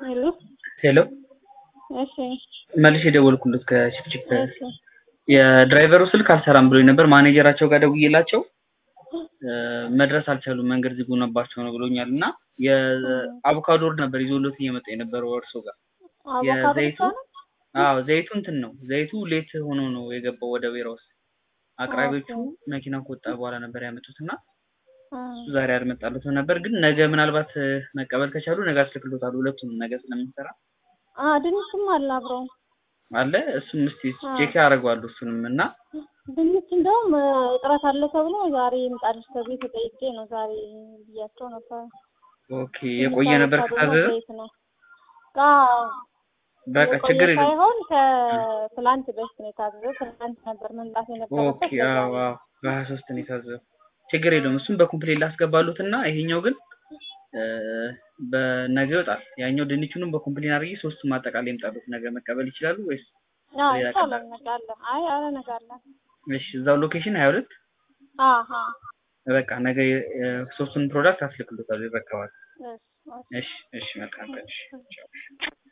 ሄሎ ሄሎ እሺ መልሼ የደወልኩለት ከችፕችፕ እሺ የድራይቨሩ ስልክ አልሰራም ብሎኝ ነበር። ማኔጀራቸው ጋር ደውዬላቸው መድረስ አልቻሉም፣ መንገድ ዝግ ሆነባቸው ነው ብሎኛል። እና የአቮካዶ ወርድ ነበር ይዞሎት እየመጣ የነበረው እርሶ ጋር አቮካዶ የዘይቱ ብቻ ነው? አዎ ዘይቱ እንትን ነው ዘይቱ ሌት ሆኖ ነው የገባው ወደ ዌራውስ። አቅራቢዎቹ ኦኬ። መኪና ከወጣ በኋላ ነበር ያመጡት እና እ እሱ ዛሬ አልመጣለትም ነበር። ግን ነገ ምናልባት እ፣ መቀበል ከቻሉ ነገ አስልክሎታል። ሁለቱንም ነገ ስለምንሰራ አ ድንችም አለ አብሮ አለ እሱም እስቲ አዎ። ቼክ ያደርገዋሉ እሱንም እና ድንች እንደውም እ፣ እጥረት አለ ተብሎ ዛሬ ይምጣልሽ ተብዬ ተጠይቄ ነው ዛሬ ብያቸው ነበር። ኦኬ የቆየ ነበር አቮካዶ ከታዘዘ ዘይት ነው። አዎ በቃ የቆየ ችግር የለም። ሳይሆን ከትላንት በፊት ነው የታዘዘው። ትላንት ነበር መምጣት የነበረበት ኦኬ ለዛ አዎ ነው። አዎ በሀያ ሶስት ነው የታዘዘው። ችግር የለውም እሱም በኮምፕሌት ላስገባሉት እና ይሄኛው ግን እ፣ በነገ ይወጣል። ያኛው ድንቹንም በኮምፕሌን አድርጌ ሶስቱም አጠቃላይ ይምጣሉት። ነገ መቀበል ይችላሉ ወይስ? አዎ ሌላ ይቻላል። ቀን? ነገ አለ። አይ አረ ነገ አለ። እሺ እዛው ሎኬሽን ሀያ ሁለት አሀ በቃ ነገ እ፣ ሶስቱን ፕሮዳክት አስልክሎታል ይረከባል። እሺ እሺ እሺ እሺ መልካም ቀን እሺ ቻው።